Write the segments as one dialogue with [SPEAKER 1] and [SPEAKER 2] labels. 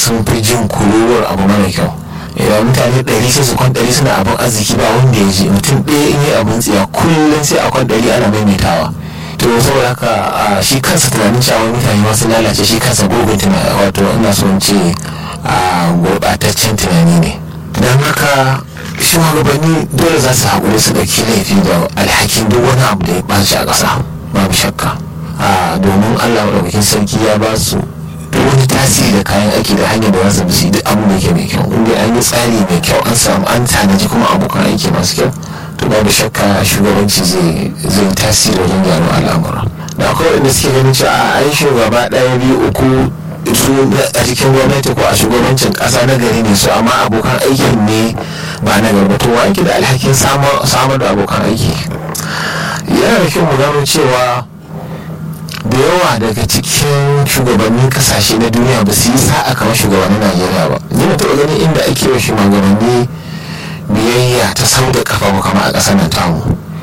[SPEAKER 1] sun fi jin kururuwar abu mara kyau idan mutane ɗari sai su kwan ɗari suna abin arziki ba wanda ya ji mutum ɗaya in yi abin tsiya kullum sai a kwan ɗari ana maimaitawa to saboda haka shi kansa tunanin cewa mutane masu lalace shi kansa gurgun tunani wato ina so in ce a gurɓataccen tunani ne don haka shugabanni dole za su haƙuri su ɗauki laifi da alhakin duk wani abu da ya ɓaci a ƙasa babu shakka domin allah maɗaukakin sarki ya ba su duk wani tasiri da kayan aiki da hanyar da za su bisi duk abu da ke mai kyau inda an yi tsari mai kyau an samu an tanaji kuma abokan aiki masu kyau to babu shakka shugabanci zai zai tasiri wajen gyaro al'amura da akwai wanda suke ganin cewa a an shugaba ɗaya biyu uku su a cikin gwamnati ko a shugabancin ƙasa na gari ne su amma abokan aikin ne ba na gari to wa da alhakin samar da abokan aiki yana da kyau mu gano cewa da yawa daga cikin shugabannin kasashe na duniya ba su yi sa'a kamar shugabannin najeriya ba ni na taɓa ganin inda ake wa shugabanni biyayya ta sau da kafa ba kama a ƙasar nan tamu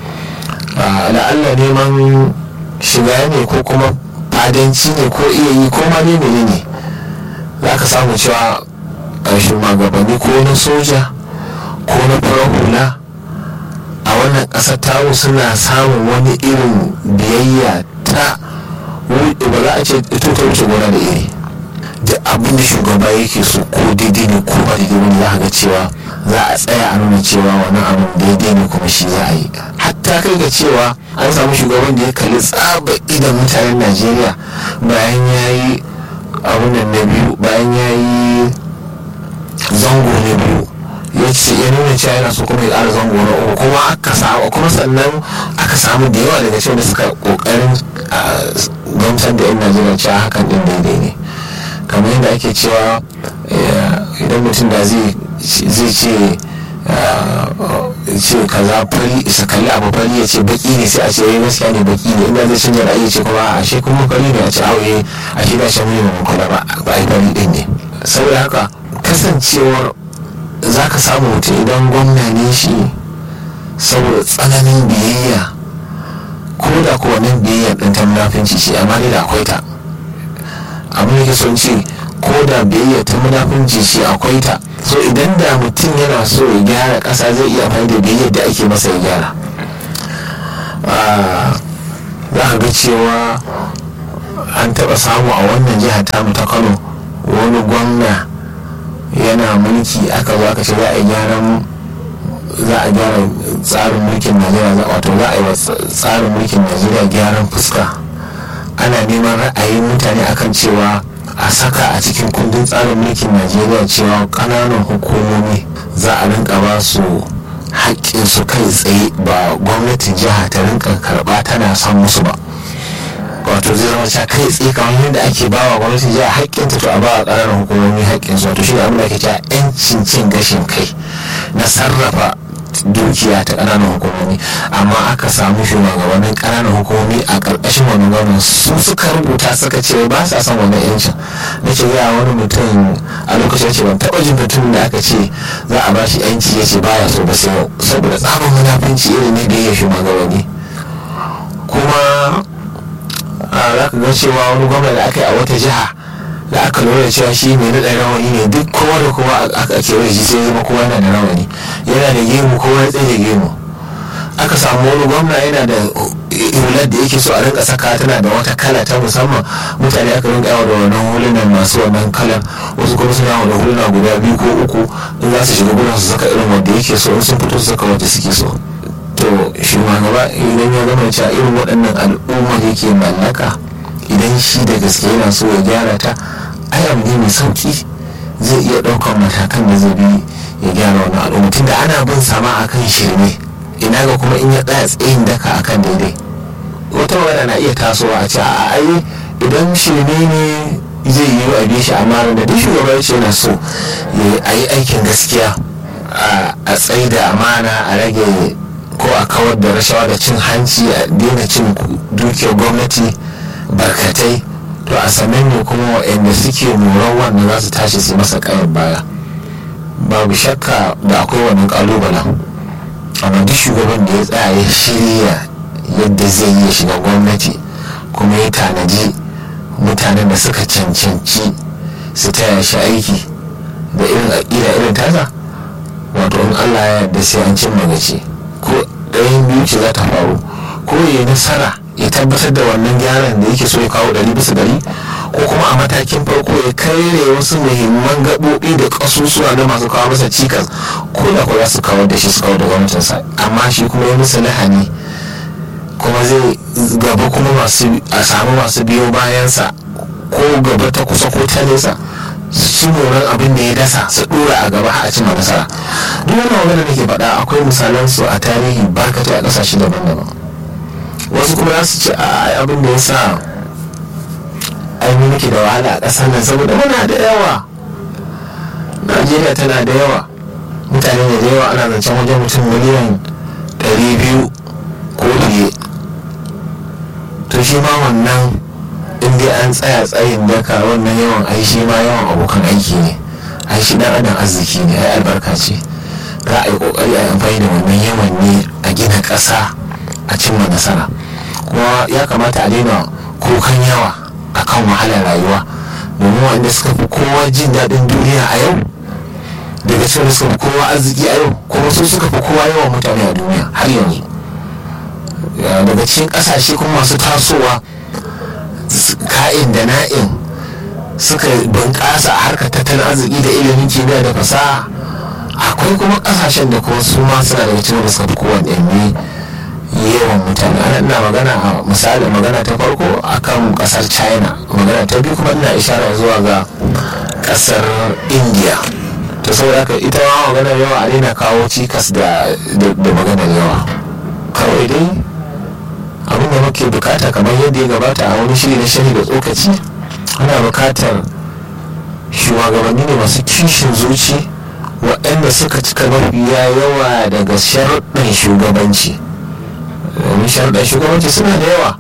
[SPEAKER 1] la'alla neman shiga ne ko kuma fadanci ne ko iya yi ko ma ne ne za ka samu cewa shugabanni ko na soja ko na farar hula a wannan ƙasar tamu suna samun wani irin biyayya ta ba za a ce ito ta wuce gona da iri da abin da shugaba yake so ko daidai ne ko ba daidai ne za ga cewa za a tsaya a nuna cewa wannan abin daidai ne kuma shi za a yi hatta kai ga cewa an samu shugaban da ya kalli tsaba idan mutanen najeriya bayan ya yi abin nan na biyu bayan ya yi zango na biyu ya ce ya nuna cewa yana so kuma ya ƙara zango na uku kuma aka samu kuma sannan aka samu da yawa daga cewa da suka ƙoƙarin gamsar da 'yan najeriya cewa hakan din daidai ne kamar yadda ake cewa idan mutum da zai ce ce kaza fari isa kalli abu fari ya ce baki ne sai a ce yayi gaskiya ne baki ne inda zai canza ra'ayi ce kuma a she kuma fari ne a ce auye a shi da shan mai kula ba ba ai fari din ne saboda haka kasancewar za ka samu mutum idan gwamna ne shi saboda tsananin biyayya ko da ko wannan biyayya ɗin ta munafinci ce amma ne da akwai ta abin da ke son ce ko da biyayya ta munafinci ce akwai ta so idan da mutum yana so ya gyara ƙasa zai iya amfani da biyayya da ake masa ya gyara za ka ga cewa an taɓa samu a wannan jihar tamu ta kano wani gwamna yana mulki aka zo aka ce za a yi gyaran za a gyara tsarin mulkin najeriya wato za a yi wa tsarin mulkin najeriya gyaran fuska ana neman ra'ayin mutane akan cewa a saka a cikin kundin tsarin mulkin najeriya cewa ƙananan hukumomi za a rinka ba su su kai tsaye ba gwamnatin jiha ta rinka karɓa tana son musu ba wato zai zama cewa kai tsaye kamar yadda ake ba wa gwamnatin jiha haƙƙinta to a ba wa ƙananan hukumomi haƙƙinsu wato shi ne abin da ake cewa 'yancin cin gashin kai na sarrafa dukiya ta ƙananan hukumomi amma aka samu shugabannin ƙananan hukumomi a ƙarƙashin wani gwamnan su suka rubuta suka ce ba sa son wani yancin na ce ya wani mutum a lokacin ce ban taɓa jin mutum da aka ce za a ba shi yanci ya ce baya so ba sai saboda tsarin munafunci irin ne da ya shugabanni kuma za ka ga cewa wani gwamna da aka yi a wata jiha da aka lura cewa shi mai naɗa rawani ne duk kowa da kowa aka kewaye shi sai zama kowa yana da rawani yana da gemu kowa ya tsaye da gemu aka samu wani gwamna yana da hular da yake so a rinka saka tana da wata kala ta musamman mutane aka rinka yawa da wannan hulunan masu wannan kalan wasu kuma suna da huluna guda biyu ko uku in za su shiga gudun su saka irin wanda yake so in sun fito su saka wanda suke so to shugaba idan ya zama cewa irin waɗannan al'umma yake mallaka idan shi da gaske yana so ya gyara ta ai abu ne mai sauki zai iya ɗaukar matakan da zai bi ya gyara wani al'umma tunda ana bin sama akan shirme ina ga kuma in ya tsaya tsayin daka akan daidai wata magana na iya tasowa a ce a ai idan shirme ne zai yi a bi shi amma da duk shugaba ce yana so a yi aikin gaskiya a tsayi da amana a rage ko a kawar da rashawa da cin hanci a daina cin dukiyar gwamnati barkatai to a sannan ne kuma waɗanda suke moran wannan za su tashi su masa kayan baya babu shakka da akwai wannan kalubalen amma duk shugaban da ya tsaya ya shirya yadda zai yi shiga gwamnati kuma ya tanaji mutanen da suka cancanci su taya shi aiki da irin aƙida irin tasa wato in allah ya yarda sai an cimma gaci ko ɗayan biyu ce za ta faru ko ya nasara ya tabbatar da wannan gyaran da yake so ya kawo ɗari bisa ɗari ko kuma a matakin farko ya karere wasu muhimman gaɓoɓi da ƙasusuwa na masu kawo masa cikas ko da ko za su kawar da shi su kawar da gwamnatinsa amma shi kuma ya musu lahani kuma zai gaba kuma masu a samu masu biyo bayansa ko gaba ta kusa ko ta nesa su moran abin da ya dasa su dora a gaba a cimma nasara duk wannan magana da ke faɗa akwai misalan su a tarihi barkatai a ƙasashe daban-daban wasu kuma za su ce a abin da ya sa ainihin muke da wahala a ƙasar nan saboda muna da yawa najeriya tana da yawa mutane ne da yawa ana zancen wajen mutum miliyan 200 ko fiye to shi ma wannan in dai an tsaya tsayin daka wannan yawan ai shi ma yawan abokan aiki ne ai shi dan adam arziki ne ai albarka ce za a yi kokari a yi amfani da wannan yawan ne a gina ƙasa a cimma nasara kuma ya kamata a daina kukan yawa akan wahalar rayuwa domin wanda suka fi kowa jin daɗin duniya a yau daga cikin suka fi kowa arziki a yau kuma su suka fi kowa yawan mutane a duniya har yanzu daga cikin ƙasashe kuma masu tasowa ka'in da na'in suka bunƙasa a harkar tattalin arziki da ilimin kimiyya da fasaha akwai kuma ƙasashen da kuma su ma suna daga cikin da suka fi kowanne yawan mutane ana ina magana a misali magana ta farko akan kasar china magana ta biyu kuma ina ishara zuwa ga kasar india to saboda haka ita ma maganar yawa a daina kawo cikas da maganar yawa kawai dai abin da muke bukata kamar yadda ya gabata a wani shiri na shiri da tsokaci ana bukatar shugabanni ne masu kishin zuci waɗanda suka cika mafiya yawa daga sharuɗin shugabanci domin sharuɗan shugabanci suna da yawa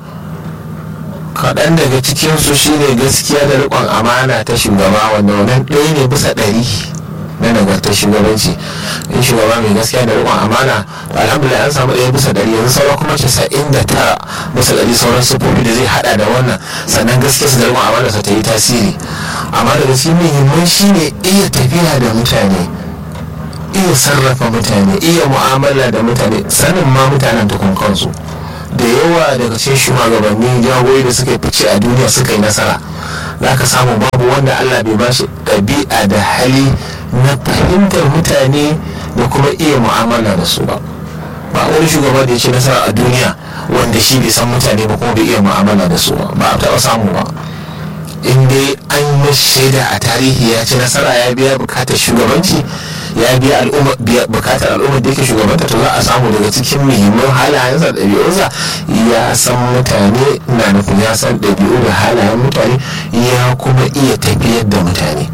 [SPEAKER 1] kaɗan daga cikinsu shine gaskiya da riƙon amana ta shugaba wanda wannan ɗaya ne bisa ɗari na nagartar shugabanci in shugaba mai gaskiya da riƙon amana alhamdulillah an samu ɗaya bisa ɗari yanzu sauran kuma casa'in da tara bisa ɗari sauran sufofi da zai haɗa da wannan sannan gaskiya su da riƙon amana sa ta yi tasiri amma daga cikin muhimman shine iya tafiya da mutane iya sarrafa mutane iya mu'amala da mutane sanin ma mutanen tukun kansu da yawa daga cikin shugabanni jagoyi da suka fice a duniya suka yi nasara za ka samu babu wanda allah bai ba shi ɗabi'a da hali na fahimtar mutane da kuma iya mu'amala da su ba ba wani shugaba da ya ce nasara a duniya wanda shi bai san mutane ba kuma bai iya mu'amala da su ba ba a taɓa samu ba in dai an yi shaida a tarihi ya ci nasara ya biya bukatar shugabanci ya biya bukatar al'ummar da yake shugabanta to za a samu daga cikin muhimman halayensa da ɗabi'unsa ya san mutane na nufin ya san ɗabi'u da halayen mutane ya kuma iya tafiyar da mutane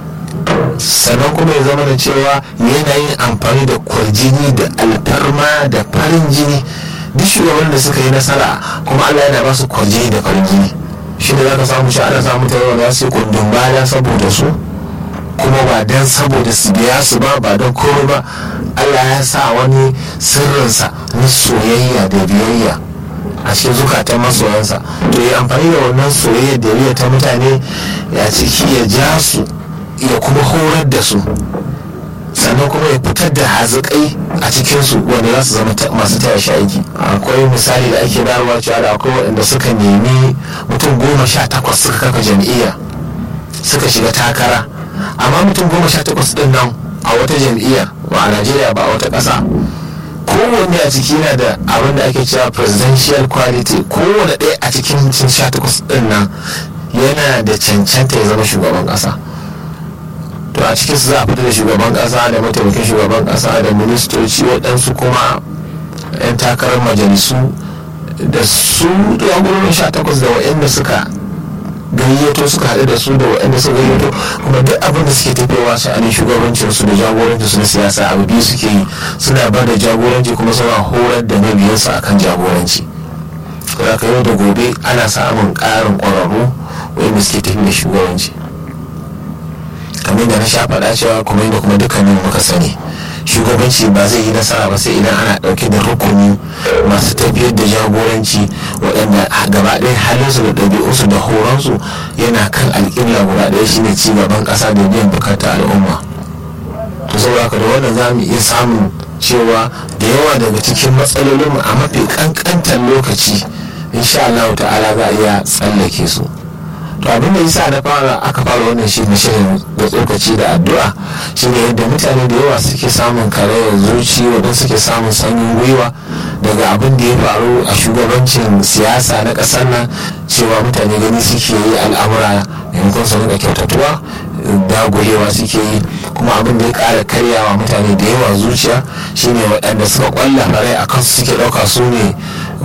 [SPEAKER 1] sannan kuma ya zama da cewa yana yin amfani da kwarjini da alfarma da farin jini duk shugaban da suka yi nasara kuma allah yana ba su kwarjini da farin jini shi da za ka samu shi ana samu ta yawa za su yi kundin baya saboda su kuma ba don saboda su biya su ba ba don komai ba allah ya sa wani sirrinsa na soyayya da biyayya a cikin zukatan masoyansa to ya amfani da wannan soyayya da biyayya ta mutane ya ciki ya ja su ya kuma horar da su sannan kuma ya fitar da hazikai a cikinsu wanda za su zama masu taya shi aiki akwai misali da ake bayarwa cewa da akwai waɗanda suka nemi mutum goma sha takwas suka kafa jam'iyya suka shiga takara amma mutum goma sha takwas ɗin nan a wata jam'iyyar ba a najeriya ba a wata ƙasa kowanne a ciki yana da abin da ake cewa presidential quality kowane ɗaya a cikin mutum sha takwas ɗin nan yana da cancanta ya zama shugaban ƙasa to a cikin su za a fita da shugaban kasa da mataimakin shugaban kasa da ministoci waɗansu kuma 'yan takarar majalisu da su jagororin sha takwas da waɗanda suka gayyato suka haɗu da su da waɗanda suka gayyato kuma duk abin da suke tafiyawa su anin shugabancin su da jagorancin su na siyasa abu biyu suke yi suna ba da jagoranci kuma suna horar da mabiyansu akan jagoranci kuma ka yau da gobe ana samun ƙarin ƙwararru waɗanda suke tafi da shugabanci kamar da na sha faɗa cewa kuma da kuma dukkanin muka sani shugabanci ba zai yi nasara ba sai idan ana ɗauke da rukuni masu tafiyar da jagoranci waɗanda gaba ɗaya halinsu da ɗabi'unsu da horonsu yana kan alƙibla guda ɗaya shine ci gaban ƙasa da biyan bukatar al'umma to saboda da wannan za mu iya samun cewa da yawa daga cikin matsalolinmu a mafi ƙanƙantar lokaci insha Allah ta'ala za a iya tsallake su to abin da yasa na fara aka fara wannan shi na shirin da tsokaci da addu'a shine yadda mutane da yawa suke samun karayar zuci wadanda suke samun sanyin gwiwa daga abin da ya faru a shugabancin siyasa na ƙasar nan cewa mutane gani suke yi al'amura maimakon su rinka kyautatuwa dagulewa suke yi kuma abin da ya ƙara karyawa mutane da yawa zuciya shine waɗanda suka kwalla farai a kansu suke ɗauka su ne